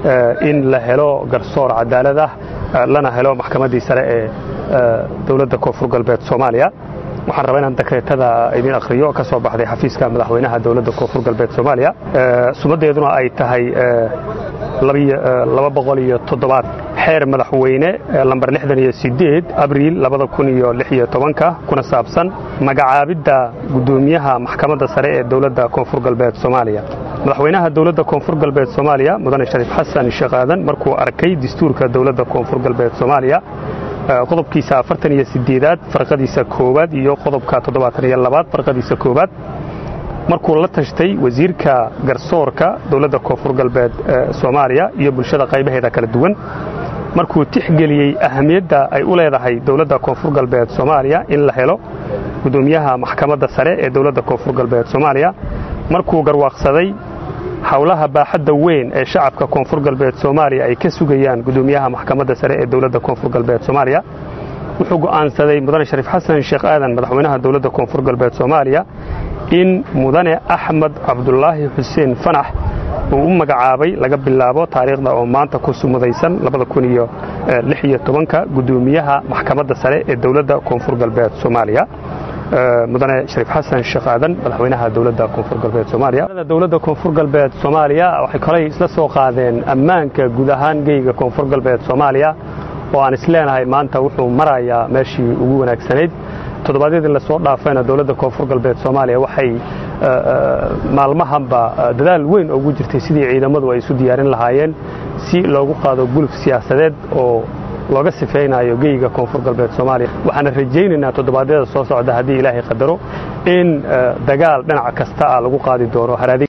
in la helo garsoor cadaalad ah lana helo maxkamaddii sare ee dowladda koonfur galbeed soomaaliya waxaan rabaa inaan dekreetada idin akhriyo ka soo baxday xafiiska madaxweynaha dowladda koonfur galbeed soomaaliya sumaddeeduna ay tahay xeer madaxweyne lambar abriil kuna saabsan magacaabidda gudoomiyaha maxkamadda sare ee dowladda koonfur galbeed soomaaliya madaxweynaha dowladda koonfur galbeed soomaaliya mudane shariif xasan sheekh aadan markuu arkay dastuurka dowladda koonfur galbeed soomaaliya qodobkiisa afartan iyo sideedaad farqadiisa koowaad iyo qodobka toddobaatan iyo labaad farqadiisa koowaad markuu la tashtay wasiirka garsoorka dowladda koonfur galbeed soomaaliya iyo bulshada qaybaheeda kala duwan markuu tixgeliyey ahamiyadda ay u leedahay dowladda koonfur galbeed soomaaliya in la helo gudoomiyaha maxkamadda sare ee dowladda koonfur galbeed soomaaliya markuu garwaaqsaday howlaha baaxadda weyn ee shacabka koonfur galbeed soomaaliya ay ka sugayaan gudoomiyaha maxkamadda sare ee dowladda koonfur galbeed soomaaliya wuxuu go'aansaday mudane shariif xasan sheekh aadan madaxweynaha dowladda koonfur galbeed soomaaliya in mudane axmed cabdulaahi xuseen fanax uu u magacaabay laga bilaabo taariikhda oo maanta ku sumudaysan gudoomiyaha maxkamadda sare ee dowladda koonfur galbeed soomaaliya mudane shariif xasan sheekh aadan madaxweynaha dowladda koonfur galbeed soomaaliya dowladda koonfur galbeed soomaaliya waxay kolay isla soo qaadeen ammaanka guud ahaan geyga koonfur galbeed soomaaliya oo aan isleenahay maanta wuxuu marayaa meeshii ugu wanaagsanayd toddobaadyadii lasoo dhaafayna dowladda koonfur galbeed soomaaliya waxay maalmahanba dadaal weyn ugu jirtay sidii ciidamadu ay isu diyaarin lahaayeen si loogu qaado guluf siyaasadeed oo looga sifaynayo geyga koonfur galbeed soomaaliya waxaana rajaynaynaa toddobaadyada soo socda haddii ilaahay qadaro in dagaal dhinac kasta ah lagu qaadi doono